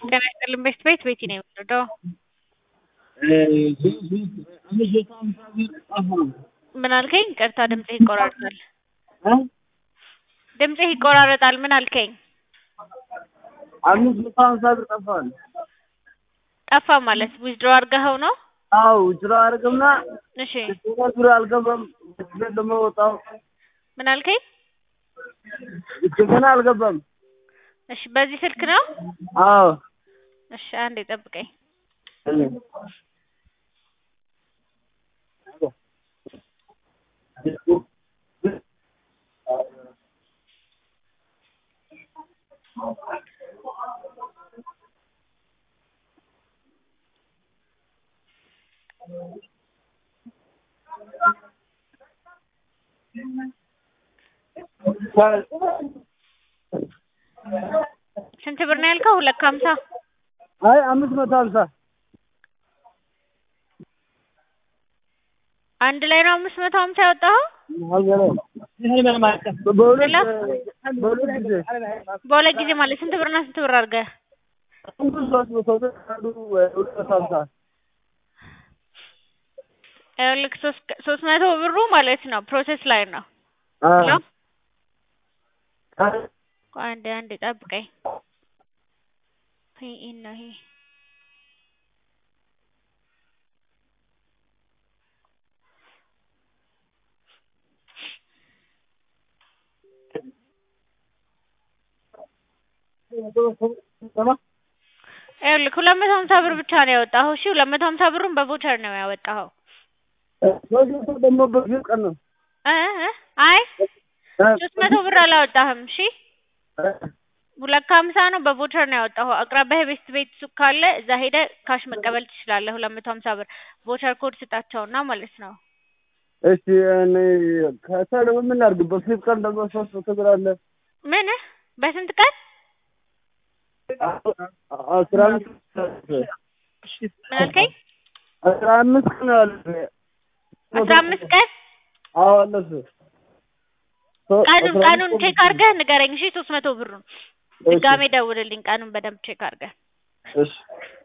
ጤና ይስጥልኝ ቤት ቤት ቤቲ ነው የምወደው። ምን አልከኝ? ይቅርታ ድምፅህ ይቆራረጣል። ድምፅህ ይቆራረጣል። ምን አልከኝ? አምስት መቶ ሀምሳ ብር ጠፋል። ጠፋ ማለት ዊዝድሮ አድርገኸው ነው? አዎ ጅሮ አድርግና እሺ ብር አልገባም። ቤት ደግሞ ወጣው ምን አልከኝ? ገና አልገባም። እሺ በዚህ ስልክ ነው? አዎ እሺ አንዴ ጠብቀኝ። ስንት ብር ነው ያልከው? ሁለት ከሀምሳ አይ አምስት መቶ ሀምሳ አንድ ላይ ነው አምስት መቶ ሀምሳ ያወጣኸው? በሁለት በሁለት ጊዜ በሁለት ጊዜ ማለት ስንት ብርና ስንት ብር አድርገህ? አንዱ ሶስት መቶ ብር አንዱ ሁለት መቶ ሀምሳ ይኸውልህ ሶስት ሶስት መቶ ብሩ ማለት ነው ፕሮሰስ ላይ ነው። ሄሎ ቆይ አንዴ አንዴ ጠብቀኝ። ይሄ ነው ይሄ ይኸውልህ ሁለት መቶ ሀምሳ ብር ብቻ ነው ያወጣኸው። እሺ ሁለት መቶ ሀምሳ ብሩን በቮቸር ነው ያወጣኸው። ሶስት መቶ ደግሞ በዚህ ቀን ነው እ እ አይ ሶስት መቶ ብር አላወጣህም። እሺ ሁለት ከሀምሳ ነው በቮቸር ነው ያወጣኸው። አቅራቢያ ቤት ቤት ሱቅ ካለ እዛ ሄደህ ካሽ መቀበል ትችላለህ። ሁለት መቶ ሀምሳ ብር ቮቸር ኮድ ስጣቸውና ማለት ነው። እሺ እኔ ከዛ ደግሞ ምን ላድርግ? በፊት ቀን ደግሞ ሶስት መቶ ብር አለ ምን በስንት ቀን አስራ አምስት ምን አልከኝ? አስራ አምስት ቀን አለ አስራ አምስት ቀን አዎ አለሱ ቀኑን ቀኑን ቼክ አድርገህ ንገረኝ። እሺ ሶስት መቶ ብሩን ድጋሜ ደውልልኝ። ቀኑን በደንብ ቼክ አድርገህ እሺ